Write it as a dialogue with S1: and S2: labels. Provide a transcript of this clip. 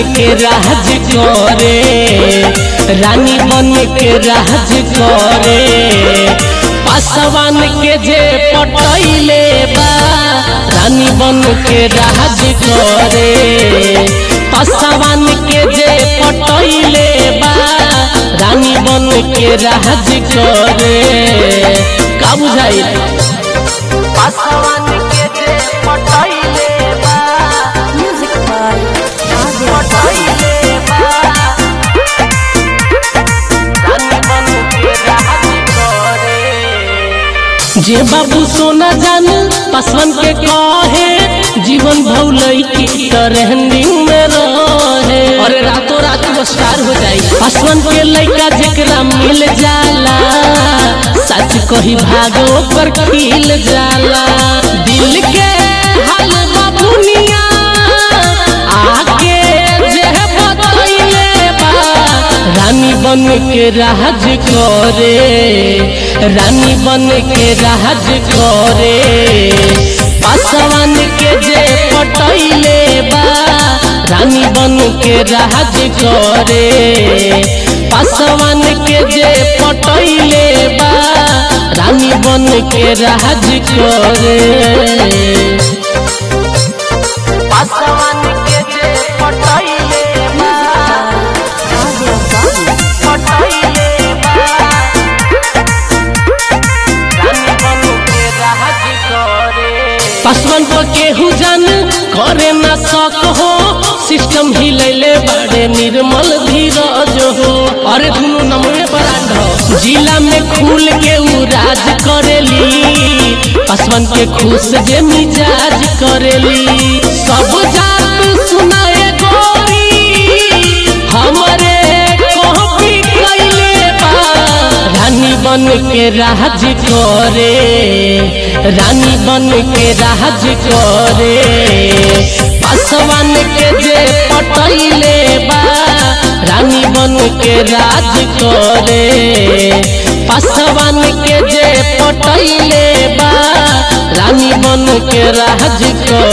S1: के राज करे रानी बन के राज करे पासवान के जे पटैले बा रानी बन के राज करे पासवान के जे पटैले बा रानी बन के राज करे का बुझाई पासवान के जे पटैले बा
S2: Music by Adya
S1: पटैले बा रानी बन के राज करे जे बाबू सोना जान पासवान के कहे जीवन भौलई की ट्रेंडिंग में रहे अरे रातों रात वो स्टार हो जाई पासवान के लइका जेकरा मिल जाला सच कही भागो पर खिल जाला दिल के हाल बाबुनिया आके जे बतैले बा रानी बन के राज करे रानी बन के राज करे पासवान के जे पटैले बा रानी बन के राज करे पासवान के जे पटैले बा रानी बन के राज करे पासवान के जे पटैले बा
S2: Adya Babu
S1: पटैले बा रानी बन के राज करे पासवान को केहू जान करे ना सक हो सिस्टम हिलैले बड़े निर्मल धीरज हो अरे दुनु नमवे ब्रांड हो जिला में खुल के उ राज करेली पासवान के खुश जे मिजाज करेली सब जात सुनाए गोरी हमरे कॉपी कैले बा रानी बन के राज करे रानी बन के राज करे पासवान के जे पटैले बा रानी बन के राज करे पासवान के जे पटैले बा रानी बन के राज करे